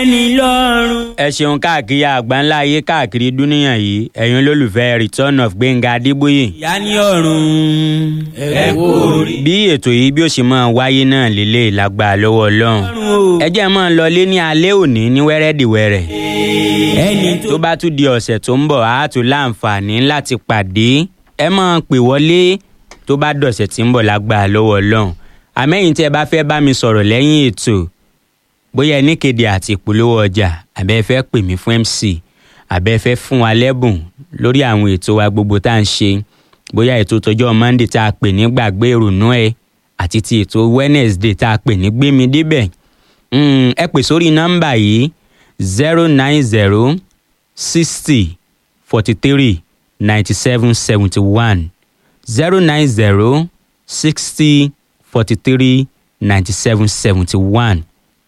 ẹni lọ́rùn. ẹ ṣeun káàkiri àgbáńlá ayé káàkiri dúníyàn yìí ẹ̀yin olólùfẹ́ return of gbẹ̀ngà adébóyè. ìyá ní ọ̀run ẹ kú orí. bí ètò yìí bí ó ṣe máa wáyé náà lélẹ̀ lágbà lọ́wọ́ ọlọ́run. ọ̀run o. ẹ jẹ́ máa lọ lé ní alẹ́ òní ní wẹ́rẹ́dìwẹ́rẹ́. ẹni tó tó bá tún di ọ̀sẹ̀ tó ń bọ̀ á tún láǹfààní láti pàdé ẹ máa pè wọlé tó bá dọ̀sẹ̀ tí ń bọ̀ lágbà lọ́wọ́ ọlọ́run àmẹ́yìn tí ẹ bá fẹ́ bá mi sọ̀rọ̀ lẹ́yìn ètò bóyá ẹ níkéde àti ìpolówó ọjà àbẹ́ ẹ fẹ́ pè mí fún MC àbẹ́ ẹ fẹ́ fún wa lẹ́bùn lórí àwọn ètò wa gbogbo tá à ń ṣe bóyá ètò tọjọ́ Monday tá a pè ní gbàgbé ìrònú ẹ àti ti ètò Wednesday tá a pè ní gbémi débẹ̀ Mm, ẹ pè sórí nọ́mbà yìí zero nine zero sixty forty three ninety seven seventy one zero nine zero sixty forty three ninety seven seventy one.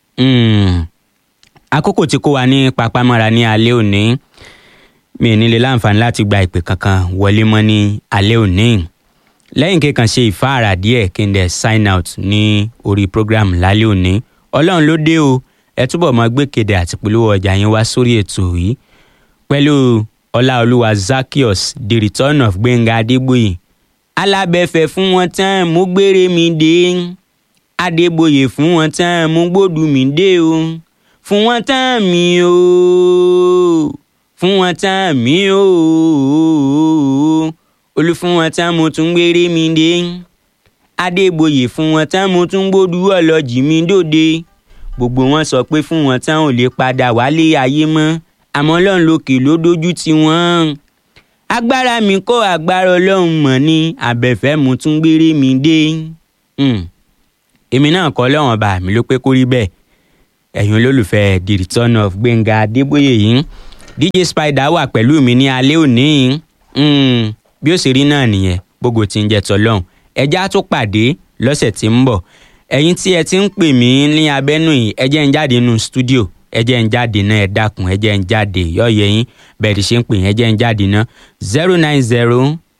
àkókò tí kò wá ní papámọ́ra ní alẹ́ òní mi ò ní lè láǹfààní láti gba ìpè kankan wọlé mọ́ ní alẹ́ òní lẹ́yìn kíkan ṣe ìfáàrà díẹ̀ kí n dẹ̀ sign out ní orí program lálẹ́ òní ọlọ́run ló dé o ẹ túbọ̀ máa gbé kéde àti polówó ọjà yín wá sórí ètò yìí pẹ̀lú ọláolúwa zakios the return of gbẹ̀ngà adébóyè alábẹ́fẹ́ fún wọn tán mú gbére mi dé adébóyè fún wọn tán mú gbódù mi dé o fún wọn tán mi o fún wọn tán mi o olú fún wọn tán mo tún gbére mi dé adébóyè fún wọn tán mo tún gbódù ọlọ́jì mi dòde gbogbo wọn sọ pé fún wọn tán ò lè padà wálé ayé mọ́ àmọ́ ọlọ́run lókè ló dójú tì wọ́n agbára mi kọ́ agbára ọlọ́run mọ̀ ní abẹ́fẹ́ mo tún gbére mi dé Hmm. èmi náà kọ́ lọ́wọ́n bá mi ló pé kó rí bẹ́ẹ̀ ẹ̀yin olólùfẹ́ the return of gbẹ̀ngà adébóyè yìí dj spider wà pẹ̀lú mi ní alẹ́ òní yìí Hmm. bí ó ṣe rí náà nìyẹn gbogbo tí ń jẹ tọ́lọ́hún ẹjẹ́ á tún pàdé lọ́sẹ̀ tí ń bọ̀ ẹ̀yin tí ẹ ti ń pè mí ní abẹ́nú yìí ẹ jẹ́ ń jáde nínú stúdíò ẹ jẹ́ ń jáde náà ẹ dákun ẹ jẹ́ ń jáde yọ̀ọ̀yẹ̀ yín bẹ́ẹ̀ ti ṣe ń pè yín ẹ jẹ́ ń jáde náà zero nine zero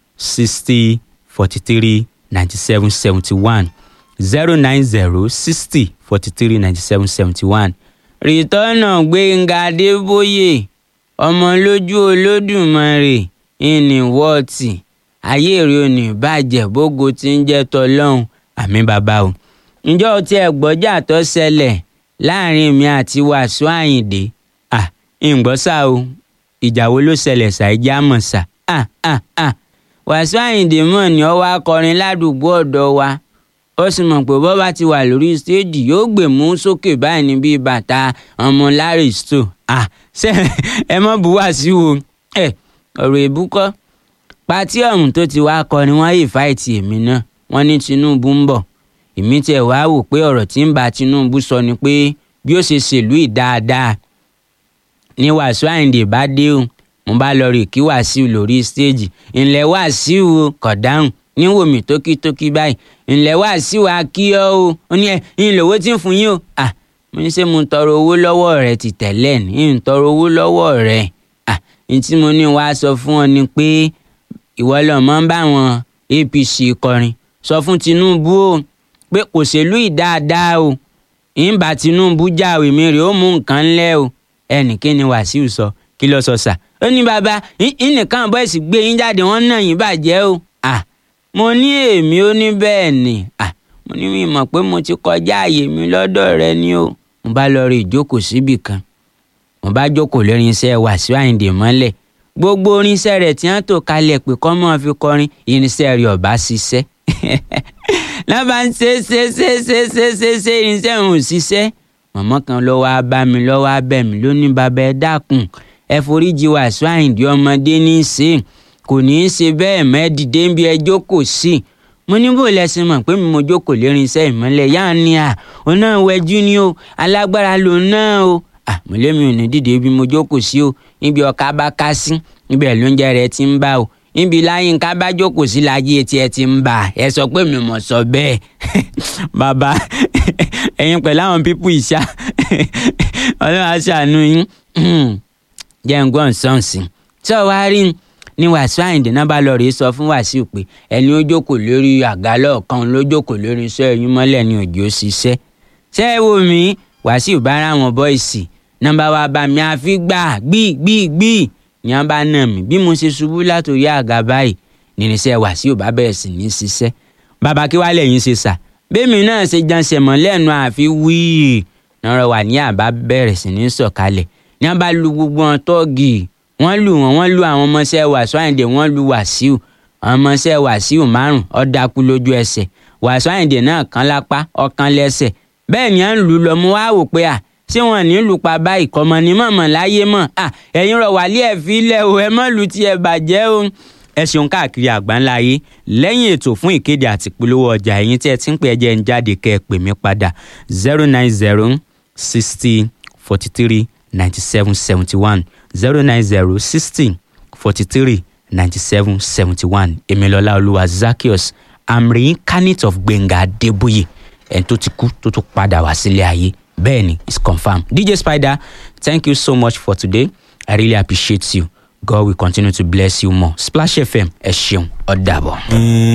sixty forty three ninety seven seventy one zero nine zero sixty forty three ninety seven seventy one. rìtọ́nà gbẹ̀ngà adébóyè ọmọ lójú olódùmarè ìní wọ́ọ̀tì ayé èrè òní bàjẹ́ bógo tí ń jẹ́ tọ́lọ́hún àmì bàbá o ǹjọ́ o tiẹ̀ gbọ́jà tó ṣẹlẹ̀ láàrin mi àti wàsíù àyìndé à ǹgbọ́ sá o ìjà wo ló ṣẹlẹ̀ ṣàìjà mọ̀ sá à à à wàsíù àyìndé mọ̀ ni ó wá kọrin ládùúgbò ọ̀dọ̀ wa ó sì mọ̀ pé bọ́ bá ti wà lórí stéèjì yóò gbé mú sókè báyìí ní bíi bàtà ọmọ larry sto à ṣe ẹ mọ̀ bú wàsíù o ẹ ọ̀rọ̀ èbúkọ́ pátí ọ̀hún tó ti wá kọrin wọ́n yìí fáìtì èmi náà wọ́n ní tinubu ń bọ̀ èmi tiẹ̀ wá wò pé ọ̀rọ̀ tí ń bá tinubu sọ ni pé bí ó ṣe ṣèlú ìdáadáa ní wàásù àyìndé bá dé o mo bá lọ rè kí wàásù lórí stéèjì ńlẹ̀ wàásù o kọ̀ dáhùn níwò mí tókítókí báyìí ńlẹ̀ wàásù akíọ́ o ó ní ẹ ńlọ́wọ́ tí ń fún yín o à mo ní ṣe mo ń tọrọ owó lọ́wọ́ rẹ ti tẹ́lẹ̀ ní ń tọrọ owó lọ́wọ́ rẹ à ní tí mo ní wàá sọ fún ọ ni pé ìwọ lọmọ ń bá wọn APC kọrin sọ fún Tinubu o pé kò ṣèlú ìdáadáa o ìǹbà Tinubu jáwèé mi rè ó mú nǹkan ńlẹ̀ o ẹnì kí ni Wàsíù sọ kí ló sọ sà ó ní bàbá ìnìkan bọ́ẹ̀sì gbé yín jáde wọ́n náà yín bàjẹ́ o à mo ní èmi ó ní bẹ́ẹ̀ ni à mo ní mi mọ̀ pé mo ti kọjá àyè mi lọ́dọ̀ rẹ ni o mo bá lọ rí ìjókòó síbì kan mo bá jókòó lórí iṣẹ́ Wàsíù Àyìndé mọ́lẹ̀ gbogbo orinṣẹ́ rẹ̀ tí wọ́n tò kalẹ̀ pé kọ́ mọ́ fi kọrin irinṣẹ́ rẹ̀ ọ̀bá ṣiṣẹ́ lọ́ba ń ṣe ṣe ṣe ṣe ṣe ṣe ṣe irinṣẹ́ òun ò ṣiṣẹ́ mọ̀mọ́ kan ló wá bá mi ló wá bẹ̀ mí ló ní bàbá ẹ dákun ẹ foríjì Wàsíù Àyìndé ọmọdé ní í ṣe kò ní í ṣe bẹ́ẹ̀ mẹ́dìdé ń bí ẹ jókòó sí mo ní bò lẹ́sìn mọ̀ pé mi mo jókòó lérí iṣẹ́ ìmọ́lẹ̀ yáà ni à òun náà wẹjú ni o alágbára lòun náà o àmúlẹ́mi ò ní dìde bí mo jókòó sí o níbi ọ̀ka bá ká sí ibẹ̀ lóúnjẹ rẹ̀ ti ń bá o níbi láyínká bá jókòó sí láyé etí ẹ ti ń bà ẹ sọ pé mi mọ̀ sọ bẹ́ẹ̀ bàbá ẹ̀yin pẹ̀lú àwọn pípù ìṣá ọlọ́run aṣàánú yín jẹ́ ń gbọ́n sọ́ọ̀sì tí ọ wá rí ni Wàsíù Àyìndé náà bá lọ rèé sọ fún Wàsíù pé ẹni ó jókòó lórí àga lọ́ọ̀kan ló jókòó lórí iṣẹ́ ẹ̀yìn mọ́lẹ̀ ni òjò ṣiṣẹ́ ṣé ẹ wo mi Wàsíù bá ra àwọn bọ́ìsì nọ́mbà wa bá mi àfi gbà gbì gbì gbì ní wọn bá nà mí bí mo ṣe ṣubú látòrí àga báyìí nírinṣẹ́ Wàsíù bá bẹ̀rẹ̀ sí ní ṣiṣẹ́ bàbá kí wàá lẹ́yìn ṣe sà bẹ́ẹ̀mi náà ṣe janṣẹ́ mọ́ lẹ́nu àfi wíì nọ́rọ̀ wà ní àbá bẹ̀rẹ̀ sí ní sọ̀kalẹ̀ ní wọn bá lu gbogbo wọn tọ́ọ̀gì wọ́n lù wọ́n wọ́n lu àwọn ọmọọṣẹ́ Wàsíù Àyìndé wọ́n lu Wàsíù àwọn ọmọọṣẹ́ Wàsíù márùn ó dákú lójú ẹsẹ̀ Wàsíù Àyìndé náà kan lápá ọ̀kan lẹ́sẹ̀ bẹ́ẹ̀ ni à ń lù lọ mú wá wò pé à ṣé wọn ní lù pa báyìí kọ́mọ ní mọ̀mọ́ láyé mọ̀ à ẹ̀yin rọ̀ wálé ẹ̀ fi lẹ̀ o ẹ mọ̀ lù tiẹ̀ bàjẹ́ o ẹ ṣeun káàkiri àgbáńlá ayé lẹ́yìn ètò fún ìkéde àti ìpolówó ọjà ẹ̀yin tí ẹ ti ń pè ẹjẹ́ ń jáde kẹ́ ẹ pè mí padà zero nine zero sixty forty three ninety seven seventy one zero nine zero sixty forty three ninety seven seventy one Emilola Olúwa Zaccheaus I'm reincarnate of Gbẹ̀ngà Adébóyè ẹni tó ti kú tó tún padà wá sílé ayé bẹ́ẹ̀ ni it's confirmed DJ Spider thank you so much for today I really appreciate you God will continue to bless you more Splash FM ẹ ṣeun ó dàbọ̀.